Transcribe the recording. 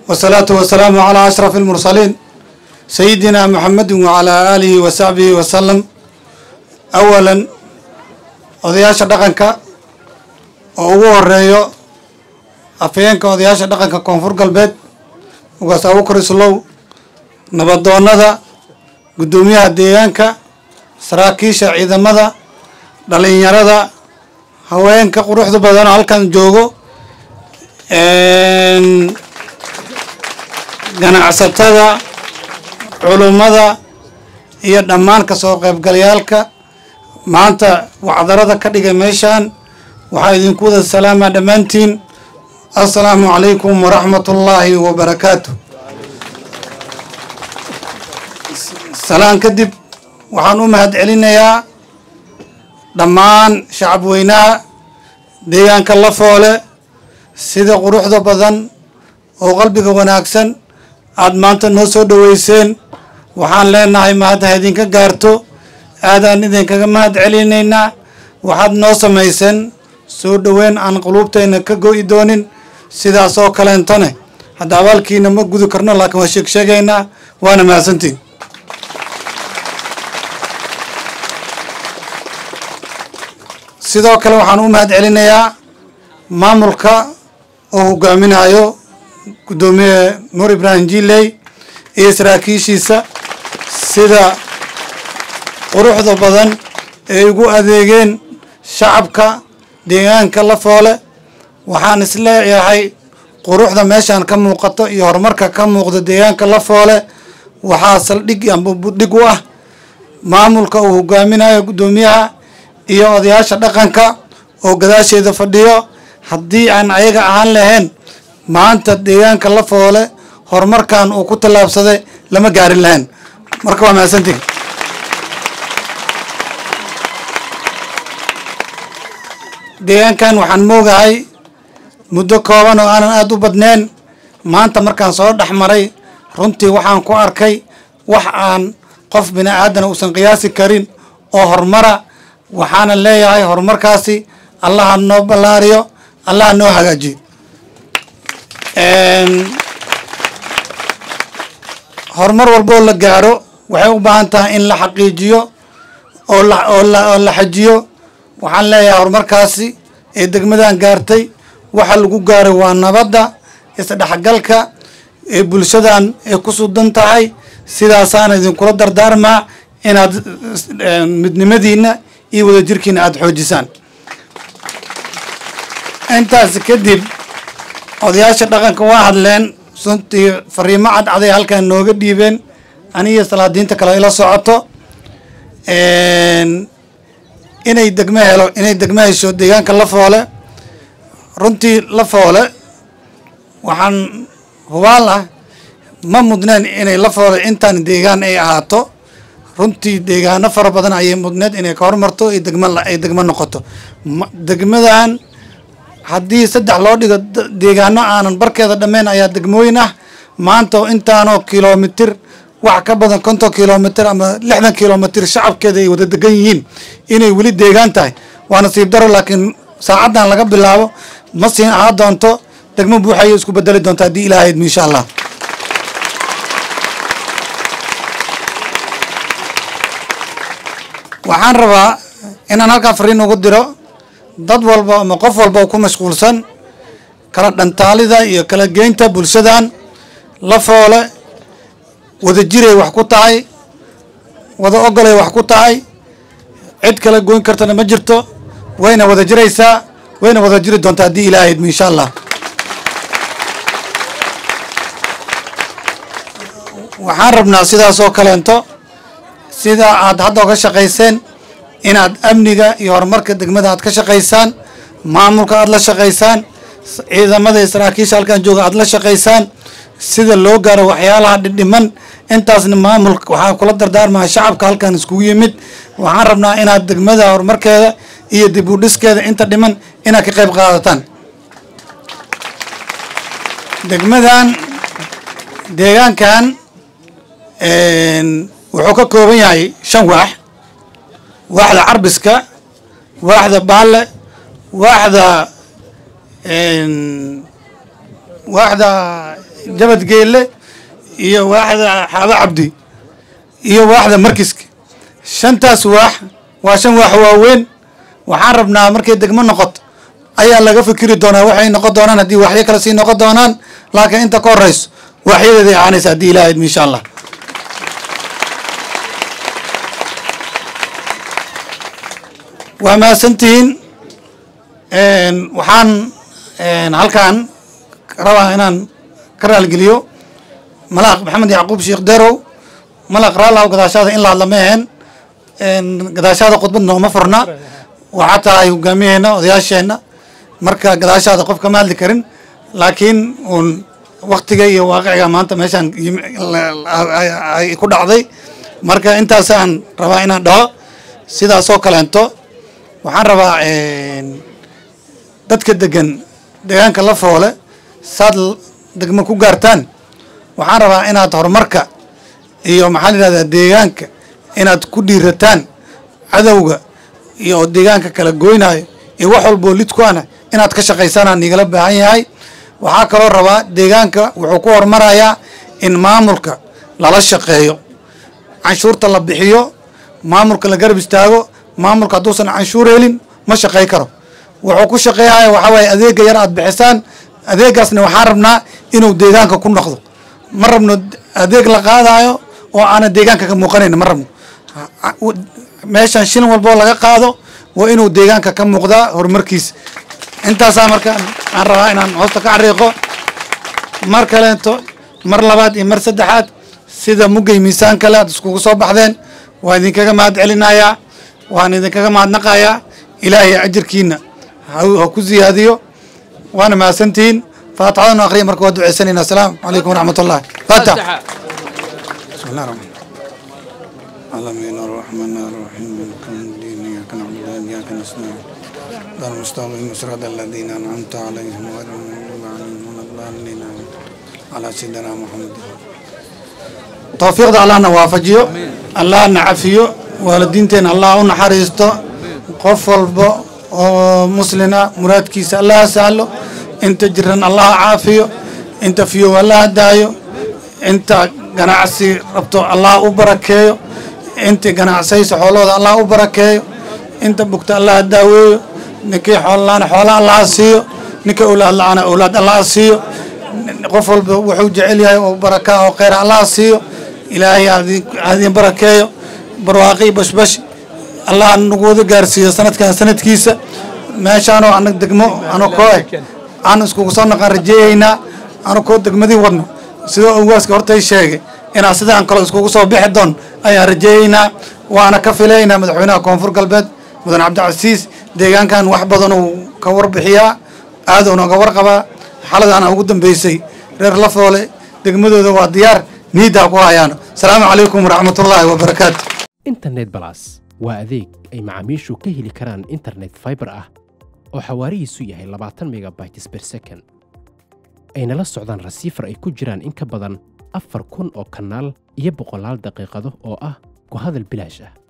والصلاة والسلام على أشرف المرسلين سيدنا محمد وعلى آله وصحبه وسلم أولا odayaasha dhaqanka oo ugu horeeyo afhayeenka odayaasha dhaqanka koonfur galbeed ugaas abukar islow nabadoonada guddoomiyaha deegaanka saraakiisha ciidamada dhalinyarada haweenka quruxda badan oo halkan joogo ganacsatada culummada iyo dhammaan kasoo qaybgalayaalka maanta wacdarada ka dhigay meeshaan waxaa idinku wada salaamaa dhammaantiin assalaamu calaykum waraxmat ullaahi wabarakaatu salaan kadib waxaan u mahad celinayaa dhammaan shacab weynaha deegaanka lafoole sida quruxda badan oo qalbiga wanaagsan aada maanta noo soo dhoweyseen waxaan leenahay mahadda idinka gaarto aadaan idinkaga mahad celinaynaa waxaad noo samayseen soo dhoweyn aan quluubtayna ka go'i doonin sidaas oo kaleentane hadda abaalkiina ma gudi karno laakiin waa sheeg sheegaynaa waana mahadsantiin sidoo kale waxaan u mahad celinayaa maamulka oo hogaaminayo guddoomiye nuur ibraahim jiley iyo saraakiishiisa sida quruxda badan ay ugu adeegeen shacabka deegaanka lafoole waxaan isleeyahay quruxda meeshaan ka muuqato iyo horumarka ka muuqda deegaanka lafoole waxaa saldhig amba budhig u ah maamulka uu hogaaminayo guddoomiyaha iyo odayaasha dhaqanka oo gadaasheeda fadhiyo haddii aan ayaga ahaan lahayn maanta deegaanka lafoole horumarkan uu ku tallaabsaday lama gaarin lahayn marka waa mahadsantiin deegaankan waxaan moogahay muddo kooban oo aanan aada u badnayn maanta markaan soo dhex maray runtii waxaan ku arkay wax aan qof bini aadana uusan qiyaasi karin oo horumara waxaana leeyahay horumarkaasi allaha noo ballaariyo allaha noo hagaajiyo horumar walboo la gaaro waxay u baahan tahay in la xaqiijiyo oo la oo la oo la xajiyo waxaan leeyahay horumarkaasi ee degmadan gaartay waxa lagu gaaray waa nabadda isdhexgalka ee bulshadan ay ku sudan tahay sidaasaana idinkula dardaarmaa inaad midnimadiina iyo wadajirkiina aada xoojisaan intaas kadib odayaasha dhaqanka waa hadleen suntii fariimo cadcaday halkan nooga dhiibeen aniyo salaadiinta kale ila socoto inay degmo helo inay degmo hesho deegaanka lafoole runtii lafoole waxaan hubaal ah ma mudneen inay lafoole intaan deegaan ay ahaato runtii deegaano fara badan ayay mudneed inay ka hormarto ay degmo ay degmo noqoto degmadan haddii saddex loo dhigo deegaano aanan barkeeda dhammayn ayaa degmooyin ah maanta intaanoo kilomitir wax ka badan konton kilomitir ama lixdan kilomitir shacabkeeda ay wada degan yihiin inay weli deegaan tahay waa nasiib daro laakiin saacaddan laga bilaabo ma siin ahaa doonto degmo buuxayay isku bedeli doonta haddii ilaahayd insha allah waxaan rabaa inaan halkaa fariin ugu diro dad walba ama qof walba oo ku mashquulsan kala dhantaalida iyo kala geynta bulshadan lafoole wada jiray wax ku tahay wada ogolay wax ku tahay cid kala goyn kartana ma jirto wayna wada jiraysaa wayna wada jiri doontaa haddii ilaahaydma insha allah waxaan rabnaa sidaas oo kaleento sida aad hadda oga shaqayseen inaad amniga iyo horumarka degmada aad ka shaqaysaan maamulka aada la shaqaysaan ciidamada iyo saraakiisha halkan jooga aada la shaqaysaan sida loo gaaro waxyaalaha dhidhiman intaasna maamulka waxaa kula dardaarmaa shacabka halkan iskugu yimid waxaan rabnaa inaad degmada horumarkeeda iyo dib u dhiskeeda inta dhiman inaad ka qayb qaadataan degmadan deegaankan wuxuu ka kooban yahay shan waax waaxda carbiska waaxda baalle waaxda waaxda jabadgeelle iyo waaxda xaaba cabdi iyo waaxda markiska shantaas waax waa shan waax waaweyn waxaan rabnaa markay degmo noqoto ayaa laga fikiri doonaa waxay noqon doonaan haddii waxyo kale sii noqon doonaan laakiin inta ka horeyso waxyadeeday ahaanaysa haddii ilaah idmi insha allah waa mahadsantihiin waxaan halkan rabaa inaan ka raalgeliyo malaaq maxamed yacquub sheekh derow malaaq raalaw gadaashaada in la hadla ma aheen gadaashaada khudbad nooma furna waxaa tahay hogaamiyeena odayaasheenna marka gadaashaada qof kama hadli karin laakiin uun waktiga iyo waaqiciga maanta meeshaan ay ku dhacday marka intaasaan rabaa inaan dhaho sidaasoo kaleento waxaan rabaa dadka degan deegaanka la foole saad degmo ku gaartaan waxaan rabaa inaad horumarka iyo maxaa la yidhahdaa deegaanka inaad ku dhiirataan cadowga iyo deegaanka kala goynaayo iyo wax walboo lid ku ana inaad ka shaqaysanaan igala baahan yahay waxaa kaloo rabaa deegaanka wuxuu ku horumarayaa in maamulka lala shaqeeyo canshuurta la bixiyo maamulka la garab istaago maamulka hadduusan canshuur helin ma shaqey karo wuxuu ku shaqeeyaya waxaa waaye adeega yar aad bixisaan adeegaasna waxaan rabnaa inuu deegaanka ku noqdo ma rabno adeeg la qaadayo oo aanan deegaanka ka muuqanayn ma rabno meeshan shilin walboo laga qaado waa inuu deegaanka ka muuqdaa horumarkiisa intaasaa marka aan rabaa inaan hoosta ka xariiqo mar kaleeto mar labaad iyo mar saddexaad sida muggay miisaan kale aad iskugu soo baxdeen waan idinkaga mahad celinayaa waan idinkaga mahadnaqayaa ilaahay ajirkiina ha ku ziyaadiyo waana mahadsantihiin faatixadanu akhriya marka waa duceysanayna asalaamu calaykum waraxmat ullahi faatax بسم الله الرحمن العالمين الرحمن الرحيم مالك يوم الدين اياك نعبد واياك نستعين دار المستقيم صراط الذين انعمت عليهم غير المغضوب عليهم ولا الضالين على سيدنا محمد توفيق الله نوافجيو الله نعفيو والدينتين الله نحريستو qof walba oo muslina muraadkiisa allaha sahlo inta jiran allaha caafiyo inta fiyow allaha daayo inta ganacsi rabto allah u barakeeyo inta ganacsayso xoolahooda allah u barakeeyo inta bugta allaha daaweeyo ninkii xoolalaana xoola allaha siiyo ninka owlaad la-aana owlaad allaha siiyo qof walba wuxuu jecel yahay oo barakaa oo kheyra allaha siiyo ilaahay hadin barakeeyo barwaaqi bashbash allah nagu wada gaarsiiyo sanadkan sanadkiisa meeshaanoo anag degmo ano koo eh aan iskugu soo naqan rajeeyeynaa ano koo degmadii wadno sidoo awaaska hortay sheegay inaan sidaan kale iskugu soo bixi doon ayaan rajeeyeynaa waana ka filaynaa madaxweynaha koonfur galbeed mudan cabdicasiis deegaankan wax badan uu ka warbixiyaa aad uu nooga warqabaa xaladaana ugu dambeysay reer lafoole degmadooda waa diyaar niiddaa ku hayaano asalaamu calaykum waraxmatullaahi wabarakaatu internet balas waa adeeg ay macaamiishu ka heli karaan internet fiber ah oo xawaarihiisu yahay labaatan megabytes per second ayna la socdaan rasiifar ay ku jiraan in ka badan afar kun oo kanaal iyo boqolaal daqiiqado oo ah ku hadal bilaash ah